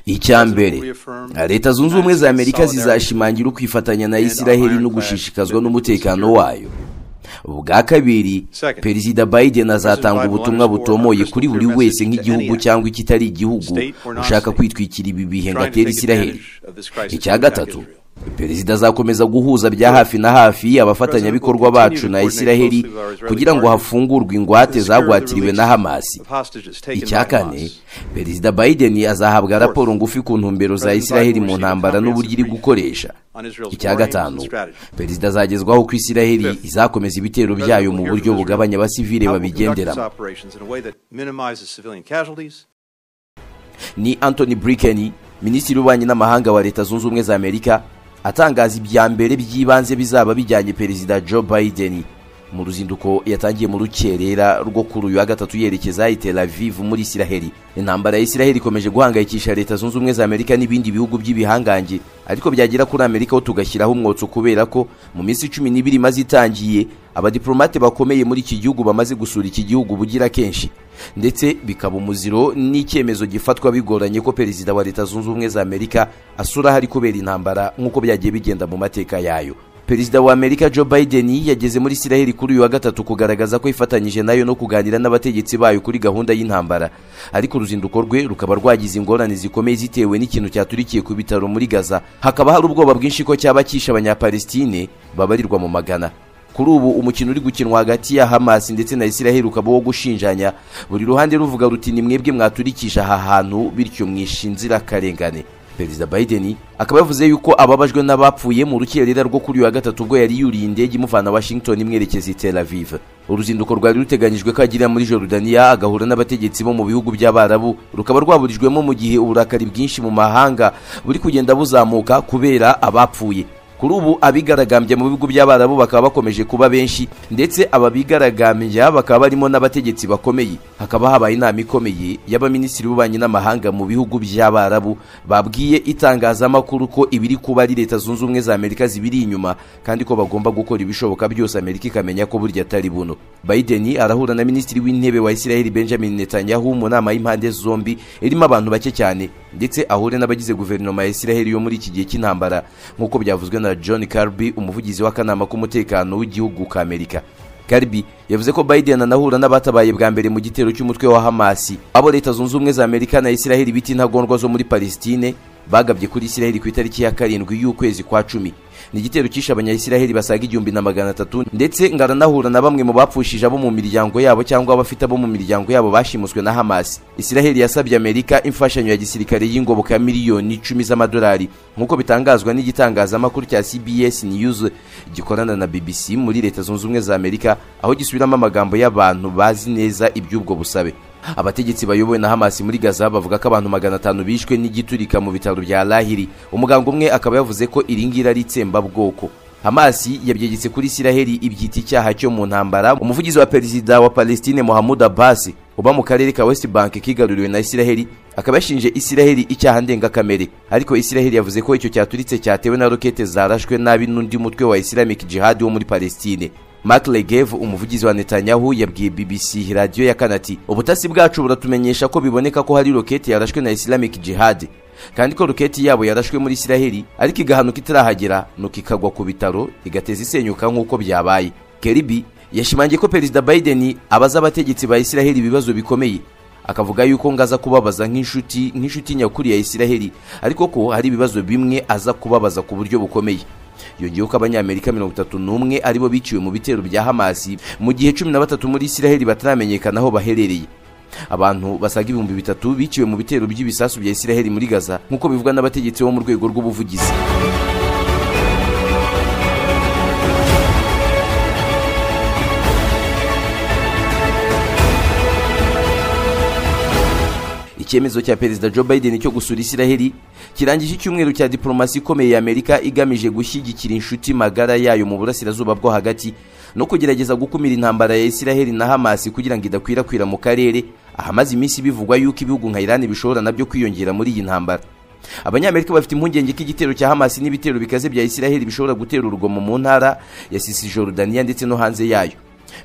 icya mbere leta zunze ubumwe za amerika zizashimangira ukwifatanya na isiraheli no gushishikazwa n'umutekano wayo ubwa kabiri perezida biden azatanga ubutumwa butomoye kuri buri wese nk'igihugu cyangwa ikitari igihugu ushaka kwitwikira ibi bihe ngo atere isiraheli icya gatatu perezida azakomeza guhuza bya hafi na hafi abafatanyabikorwa bacu na isiraheli kugira ngo hafungurwe ingwate zagwatiriwe na hamasi icya kane perezida biden azahabwa raporo ngufi ku ntumbero za isiraheli mu ntambara n'uburyo iri gukoresha icya gatanu perezida azagezwaho ko isiraheli izakomeza ibitero byayo mu buryo bugabanya abasivile babigenderamo ni anthony burikeni minisitiri w'ububanyi n'amahanga wa leta zunze ubumwe za amerika atangaza ibya mbere by'ibanze bizaba bijyanye perezida joe biden mu ruzinduko yatangiye mu rukerera rwo kuri uyu wa gatatu yerekeza i tel aviv muri isiraheli intambara ya isiraheli ikomeje guhangayikisha leta zunze ubumwe za amerika n'ibindi bihugu by'ibihangange ariko byagera kuri amerika ho tugashyiraho umwotso kubera ko mu minsi cumi n'ibiri imaze itangiye abadiplomate bakomeye muri iki gihugu bamaze gusura iki gihugu bugira kenshi ndetse bikaba umuziro n'icyemezo gifatwa bigoranye ko perezida wa leta zunze ubumwe za amerika asura ahari kubera intambara nk'uko byagiye bigenda mu mateka yayo perezida wa amerika joe biden yageze muri isiraheli kuri uyu wa gatatu kugaragaza ko yifatanyije nayo no kuganira n'abategetsi bayo kuri gahunda y'intambara ariko uruzinduko rwe rukaba rwagize ingorane zikomeye zitewe n'ikintu cyaturikiye ku bitaro muri gaza hakaba hari ubwoba bwinshi ko cyaba cyishe abanyapalestine babarirwa mu magana kuri ubu umukino uri gukinwa hagati ya hamasi ndetse na isiraheli ukaba wo gushinjanya buri ruhande ruvuga ruti ni mwebwe mwaturikije aha hantu bityo mwishe inzirakarengane perezida biden akaba yavuze yuko ababajwe n'abapfuye mu rukerera rwo kuri uyu wa gatatu ubwo yari yuriye indege imuvana washington imwerekeza i tel aviv uruzinduko rwari ruteganyijwe ko agirira muri jorudaniya agahura n'abategetsi bo mu bihugu by'abarabu rukaba rwaburijwemo mu gihe uburakari bwinshi mu mahanga buri kugenda buzamuka kubera abapfuye kuri ubu abigaragambya mu bihugu by'abarabu bakaba bakomeje kuba benshi ndetse aba bigaragambya bakaba barimo n'abategetsi bakomeye hakaba habaye inama ikomeye y'abaminisitiri b'ububanyi n'amahanga mu bihugu by'abarabu babwiye itangazamakuru ko ibiri kuba ari leta zunze ubumwe za amerika zibiri inyuma kandi ko bagomba gukora ibishoboka byose amerika ikamenya ko burya atari buno biden arahura na minisitiri w'intebe wa israel benjamin netanyahu mu nama y'impande zombi irimo abantu bake cyane ndetse ahure n'abagize guverinoma ya israel yo muri iki gihe cy'intambara nk'uko byavuzwe na john Kirby umuvugizi w'akanama k'umutekano w'igihugu ka amerika Kirby yavuze ko biden anahura n'abatabaye bwa mbere mu gitero cy'umutwe wa hamasi abo leta zunze ubumwe za amerika na isiraheli bita intagondwa zo muri palestine bagabye kuri isiraheli ku itariki ya karindwi y'ukwezi kwa cumi ni igitero cyishe abanyayisiraheli basaga igihumbi na magana atatu ndetse ngo aranahura na bamwe mu bapfushije abo mu miryango yabo cyangwa abafite abo mu miryango yabo bashimuswe na hamasi isiraheli yasabye amerika imfashanyo ya gisirikare y'ingoboka ya miliyoni icumi z'amadolari nk'uko bitangazwa n'igitangazamakuru cya cbs news gikorana na bbc muri leta zunze ubumwe za amerika aho gisubiramo amagambo y'abantu bazi neza iby'ubwo busabe abategetsi bayobowe na hamasi muri gaza bavuga ko abantu magana atanu bishwe n'igiturika mu bitaro bya lahiri umuganga umwe akaba yavuze ko iri ngiri ari itsembabwoko hamasi yabyegetse kuri isiraheli ibyita icyaha cyo mu ntambara umuvugizi wa perezida wa palestine mohamud abbas uba mu karere ka west bank kigaruriwe na isiraheli akaba yashinje isiraheli icyaha ndengakamere ariko isiraheli yavuze ko icyo cyaturitse cyatewe na rokete zarashwe nabi n'undi mutwe wa islamic jihad wo muri palestine Mark Legev umuvugizi wa Netanyahu yabwiye BBC radiyo ya kanati ubutasi bwacu buratumenyesha ko biboneka ko hari roketi yarashwe na Islamic Jihad kandi ko roketi yabo yarashwe muri Isiraheli ariko igahanuka itarahagera nuko ikagwa ku bitaro igateza isenyuka nk'uko byabaye Keribi yashimangiye ko Perezida Biden abaza abategetsi ba Isiraheli ibibazo bikomeye akavuga yuko ngaza kubabaza nk'inshuti nk'inshuti nyakuri ya Isiraheli ariko ko hari ibibazo bimwe aza kubabaza ku buryo bukomeye yongeyeho ko abanyamerika mirongo itatu n'umwe aribo biciwe mu bitero bya hamasi mu gihe cumi na batatu muri isiraheli bataramenyekana aho baherereye abantu basaga ibihumbi bitatu biciwe mu bitero by'ibisasu bya isiraheli muri gaza nk'uko bivugwa n'abategetsi bo mu rwego rw'ubuvugizi icyemezo cya perezida joe biden cyo gusura isiraheli kirangije icyumweru cya diplomasi ikomeye ya amerika igamije gushyigikira inshuti magara yayo mu burasirazuba bwo hagati no kugerageza gukumira intambara ya isiraheli na hamasi kugira ngo idakwirakwira mu karere ahamaze iminsi bivugwa yuko ibihugu nka irani bishobora nabyo kwiyongera muri iyi ntambara abanyamerika bafite impungenge ko igitero cya hamasi n'ibitero bikaze bya isiraheli bishobora gutera urugomo mu ntara ya sisi jorudaniya ndetse no hanze yayo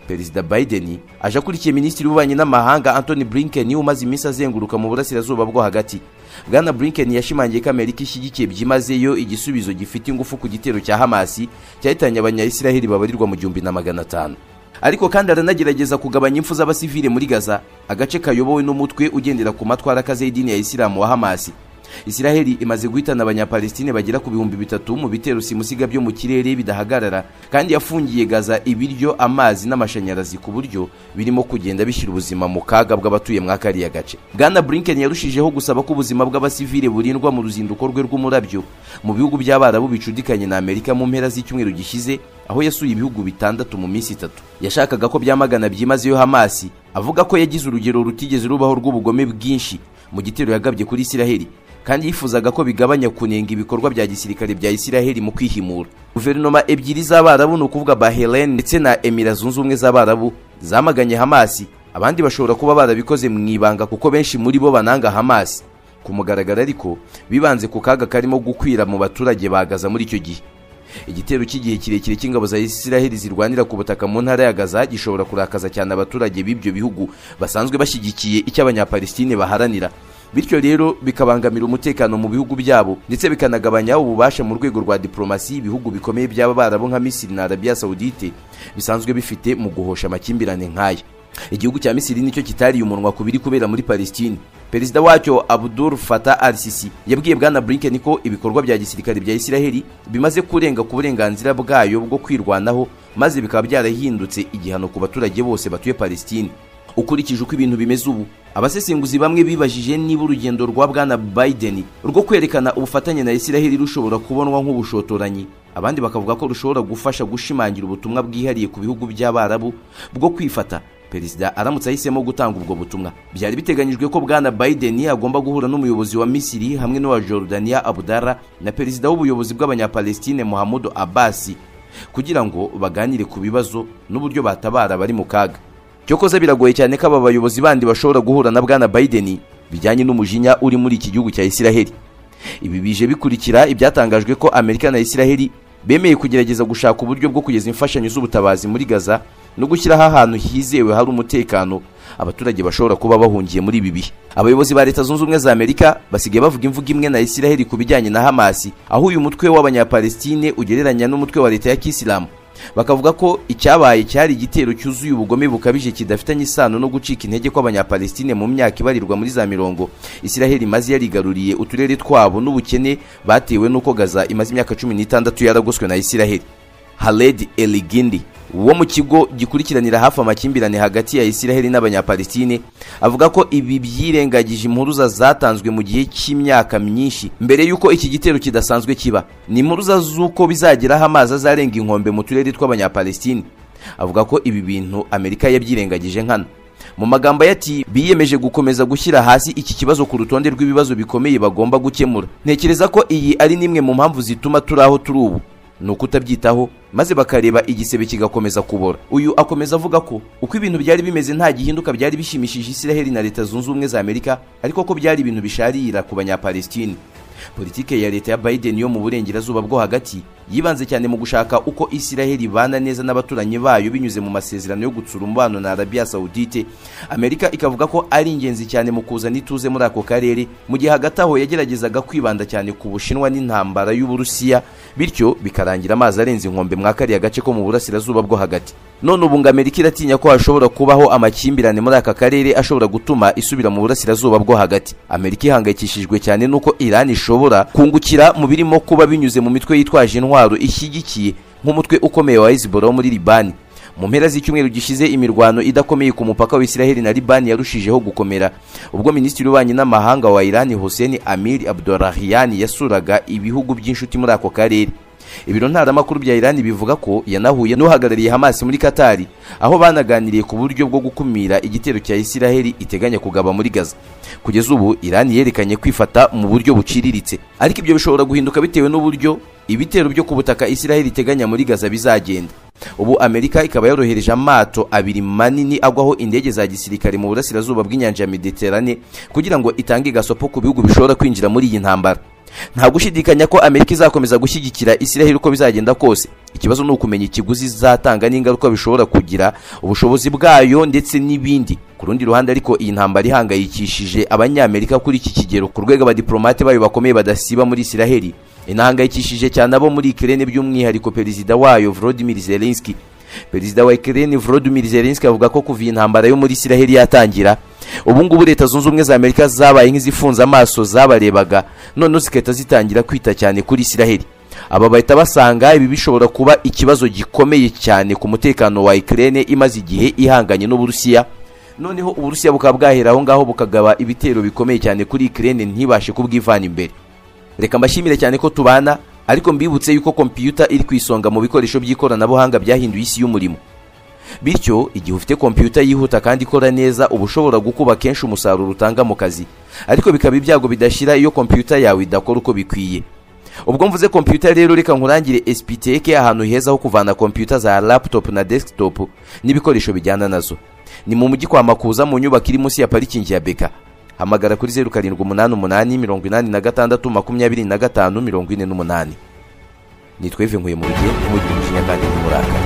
perezida biden aje akurikiye minisitiri w'ububanyi n'amahanga anthony blinken umaze iminsi azenguruka mu burasirazuba bwo hagati bwana blinken yashimangiye ko amerika ishyigikiye byimazeyo igisubizo gifite ingufu ku gitero cya hamasi cyahitanye abanyayisiraheli babarirwa mu gihumbi na magana atanu ariko kandi aranagerageza kugabanya impfu z'abasivile muri gaza agace kayobowe n'umutwe ugendera ku matwara akaze y'idini ya isilamu wa hamasi isiraheli imaze guhitana abanyapalestine bagera ku bihumbi bitatu mu bitero simusiga byo mu kirere bidahagarara kandi yafungiye gaza ibiryo amazi n'amashanyarazi ku buryo birimo kugenda bishyira ubuzima mu kaga bw'abatuye mwa kariya gace bwana blinken yarushijeho gusaba ko ubuzima bw'abasivile burindwa mu ruzinduko rwe rw'umurabyo mu bihugu by'abarabu bicudikanye na amerika mu mpera z'icyumweru gishize aho yasuye ibihugu bitandatu mu minsi itatu yashakaga ko byamagana byimazeyo hamasi avuga ko yagize urugero rutigeze rubaho rw'ubugome bwinshi mu gitero yagabye kuri isiraheli kandi yifuzaga ko bigabanya kunenga ibikorwa bya gisirikare bya isiraheli mu kwihimura guverinoma ebyiri z'abarabu ni ukuvuga bahelen ndetse na emira zunze ubumwe z'abarabu zamaganye hamasi abandi bashobora kuba barabikoze mu ibanga kuko benshi muri bo bananga hamasi ku mugaragaro ariko bibanze ku kaga karimo gukwira mu baturage bagaza muri icyo gihe igitero cy'igihe kirekire cy'ingabo za isiraheli zirwanira ku butaka mu ntara ya gaza gishobora kurakaza cyane abaturage b'ibyo bihugu basanzwe bashyigikiye icyo abanyapalestine baharanira bityo rero bikabangamira umutekano mu bihugu byabo ndetse bikanagabanya ububasha mu rwego rwa diplomasi ibihugu bikomeye by'abarabu nka misiri na arabiya sawudite bisanzwe bifite mu guhosha amakimbirane nk'aya igihugu cya misiri nicyo kitariye umunwa ku biri kubera muri palestine perezida wacyo abudul fata al sisi yabwiye bwana blinken ko ibikorwa bya gisirikare bya isiraheli bimaze kurenga ku burenganzira bwayo bwo kwirwanaho maze bikaba byarahindutse igihano ku baturage bose batuye palestine ukurikije uko ibintu bimeze ubu abasesenguzi bamwe bibajije niba urugendo rwa bwana biden rwo kwerekana ubufatanye na isiraheli rushobora kubonwa nk'ubushotoranyi abandi bakavuga ko rushobora gufasha gushimangira ubutumwa bwihariye ku bihugu by'abarabu bwo kwifata perezida aramutse ahisemo gutanga ubwo butumwa byari biteganyijwe ko bwana biden agomba guhura n'umuyobozi wa misiri hamwe n'uwa jordania abudara na perezida w'ubuyobozi bw'abanyapalestine muhammadu abasi kugira ngo baganire ku bibazo n'uburyo batabara bari mu kaga cyokoze biragoye cyane ko aba bayobozi bandi bashobora guhura na bwana biden bijyanye n'umujinya uri muri iki gihugu cya isiraheli ibi bije bikurikira ibyatangajwe ko amerika na isiraheli bemeye kugerageza gushaka uburyo bwo kugeza imfashanyo z'ubutabazi muri gaza no gushyiraho ahantu hizewe hari umutekano abaturage bashobora kuba bahungiye muri ibi bihe abayobozi ba leta zunze ubumwe za amerika basigaye bavuga imvugo imwe na isiraheli ku bijyanye na hamasi aho uyu mutwe w'abanyapalestine ugereranya n'umutwe wa leta ya kisilamu bakavuga ko icyabaye cyari igitero cyuzuye ubugome bukabije kidafitanye isano no gucika intege kw'abanyapalestine mu myaka ibarirwa muri za mirongo isiraheli maze yarigaruriye uturere twabo n'ubukene batewe n'uko gaza imaze imyaka cumi n'itandatu yaragoswe na isiraheli haled eligindi wo mu kigo gikurikiranira hafi amakimbirane hagati ya isiraheli n'abanyapalestine avuga ko ibi byirengagije impuruza zatanzwe mu gihe cy'imyaka myinshi mbere y'uko iki gitero kidasanzwe kiba ni impuruza z'uko bizageraho amazi azarenga inkombe mu turere tw'abanyapalestine avuga ko ibi bintu amerika yabyirengagije nkana mu magambo ye ati biyemeje gukomeza gushyira hasi iki kibazo ku rutonde rw'ibibazo bikomeye bagomba gukemura ntekereza ko iyi ari n'imwe mu mpamvu zituma turi aho turi ubu ni ukutabyitaho maze bakareba igisebe kigakomeza kubora uyu akomeza avuga ko uko ibintu byari bimeze nta gihinduka byari bishimishije isiraheli na leta zunze ubumwe za amerika ariko ko byari ibintu bisharira ku banyapalestine politike ya leta ya biden yo mu burengerazuba bwo hagati yibanze cyane mu gushaka uko isiraheli ibana neza n'abaturanyi bayo binyuze mu masezerano yo gutsura umubano na arabiya sawudite amerika ikavuga ko ari ingenzi cyane mu kuzana ituze muri ako karere mu gihe hagati aho yageragezaga kwibanda cyane ku bushinwa n'intambara y'uburusiya bityo bikarangira amazi arenze inkombe mwa kariya gace ko mu burasirazuba bwo hagati none ubu ngo amerika iratinya ko hashobora kubaho amakimbirane muri aka karere ashobora gutuma isubira mu burasirazuba bwo hagati amerika ihangayikishijwe cyane n'uko irani ishobora kungukira mu birimo kuba binyuze mu mitwe yitwaje intwaro ishyigikiye nk'umutwe ukomeye wa hezbollah wo muri libani mu mpera z'icyumweru gishize imirwano idakomeye ku mupaka wa isiraheli na libani yarushijeho gukomera ubwo minisitiri w'ububanyi n'amahanga wa irani hussein amir abdurahiyani yasuraga ibihugu by'inshuti muri ako karere ibiro ntaramakuru bya irani bivuga ko yanahuye n'uhagarariye hamasi muri katari aho banaganiriye ku buryo bwo gukumira igitero cya isiraheli iteganya kugaba muri gaza kugeza ubu irani yerekanye kwifata mu buryo buciriritse ariko ibyo bishobora guhinduka bitewe n'uburyo ibitero byo ku butaka isiraheli iteganya muri gaza bizagenda ubu amerika ikaba yorohereje amato abiri manini agwaho indege za gisirikare mu burasirazuba bw'inyanja ya mediterane kugira ngo itange gasopo ku bihugu bishobora kwinjira muri iyi ntambara nta gushidikanya ko amerika izakomeza gushyigikira israel uko bizagenda kose ikibazo ni ukumenya ikiguzi izatanga n'ingaruka bishobora kugira ubushobozi bwayo ndetse n'ibindi ku rundi ruhande ariko iyi ntambara ihangayikishije abanyamerika kuri iki kigero ku rwego abadiplomate bayo bakomeye badasiba muri israel inahangayikishije cyane abo muri ikirere by'umwihariko perezida wayo volodimir zelenski perezida wa ikirere volodimir zelenski avuga ko kuva iyi ntambara yo muri israel yatangira ubu ngubu leta zunze ubumwe za amerika zabaye nk'izifunze amaso zabarebaga noneho zigahita zitangira kwita cyane kuri israel aba bahita basanga ibi bishobora kuba ikibazo gikomeye cyane ku mutekano wa ikirere imaze igihe ihanganye n'uburusiya noneho uburusiya bukaba bwahera aho ngaho bukagaba ibitero bikomeye cyane kuri ikirere ntibashe kubwivana imbere reka mbashimire cyane ko tubana ariko mbibutse yuko kompiyuta iri ku isonga mu bikoresho by'ikoranabuhanga byahinduye isi y'umurimo bityo igihe ufite kompiyuta yihuta kandi ikora neza uba ushobora gukuba kenshi umusaruro utanga mu kazi ariko bikaba ibyago bidashira iyo kompiyuta yawe idakora uko bikwiye ubwo mvuze kompiyuta rero reka nkurangire esipiteke ahantu heza ho kuvana kompiyuta za laptop na desktop n'ibikoresho bijyana nazo ni mu mujyi kwa makuza mu nyubako iri munsi ya parikingi ya beka hamagara kuri zeru karindwi umunani umunani mirongo inani na gatandatu makumyabiri na gatanu mirongo ine n'umunani nitwa ive nkuye mu rugendo mugire umujinya kandi n'uburakari